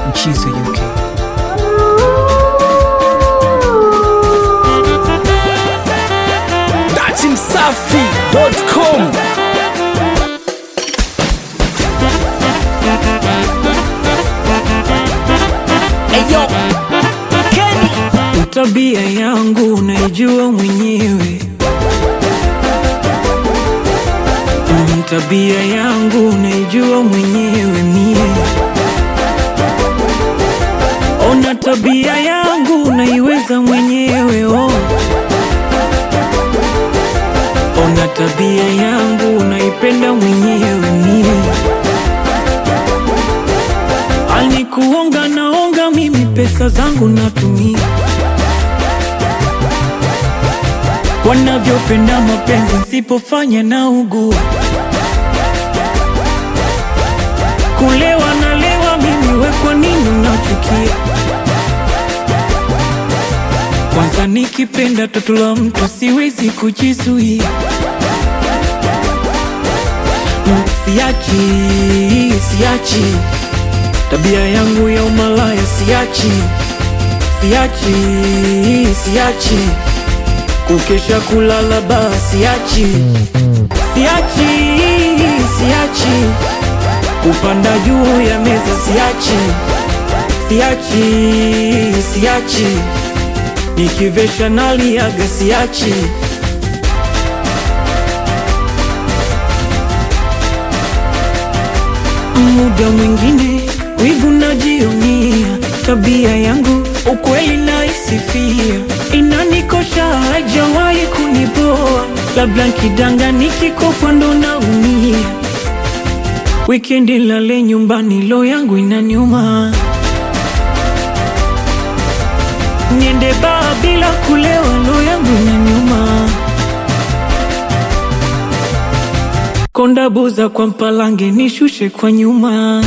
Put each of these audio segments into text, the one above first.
Mchizo UK. Dati Msafi.com Eyo, Kenny. Tabia yangu unaijua mwenyewe, Mm, tabia yangu unaijua mwenyewe mie. Ona tabia yangu unaiweza mwenyewe oh. Ona tabia yangu unaipenda mwenyewe mie. Alikuonga naonga mimi pesa zangu natumia wanavyopenda mapenzi nsipofanya na ugua kulewa nalewa mimi we kwa nini unachukia kwanza nikipenda toto la mtu siwezi kujizuia Mm, siachi siachi tabia yangu ya umalaya siachi siachi siachi kukesha kulala baa siachi siachi siachi kupanda juu ya meza siachi siachi siachi nikivesha naliaga siachi muda mwingine wivu najionia tabia yangu ukweli naisifia inanikosha haijawahi kunipoa labda nkidanga nikikopwa ndo naumia wikendi lale nyumbani lo yangu inaniuma niende baa bila kulewa lo yangu inaniuma konda buza kwa mpalange nishushe kwa nyuma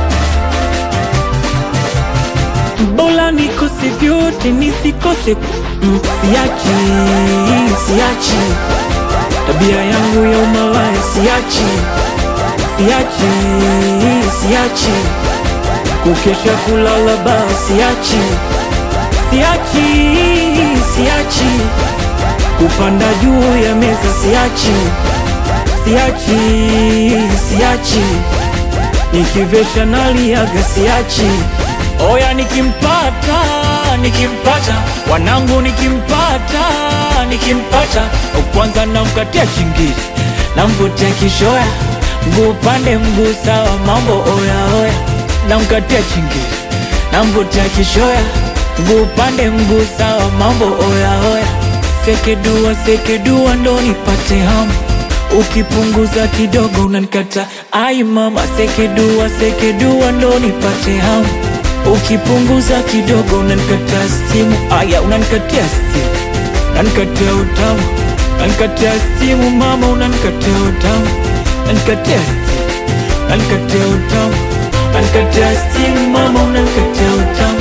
Bola nikose vyote nisikose mm, siachi siachi tabia yangu ya umalaya siachi siachi siachi kukesha kulala baa siachi siachi siachi kupanda juu ya meza siachi siachi siachi nikivesha naliaga siachi oya nikimpata nikimpata wanangu nikimpata nikimpata kwanza namkatia chingiri namvutia kishoya mguu pande mguu sawa mambo oya oya namkatia chingiri namvutia kishoya mguu pande mguu sawa mambo oya oya sekedua sekedua ndo nipate hamu ukipunguza kidogo unanikata ai mama sekedua sekedua ndo nipate hamu ukipunguza kidogo unanikata stimu aya unanikatia stimu unanikatia utamu unanikatia stimu mama unanikatia utamu unanikatia stimu unanikatia utamu unanikatia stimu mama unanikatia utamu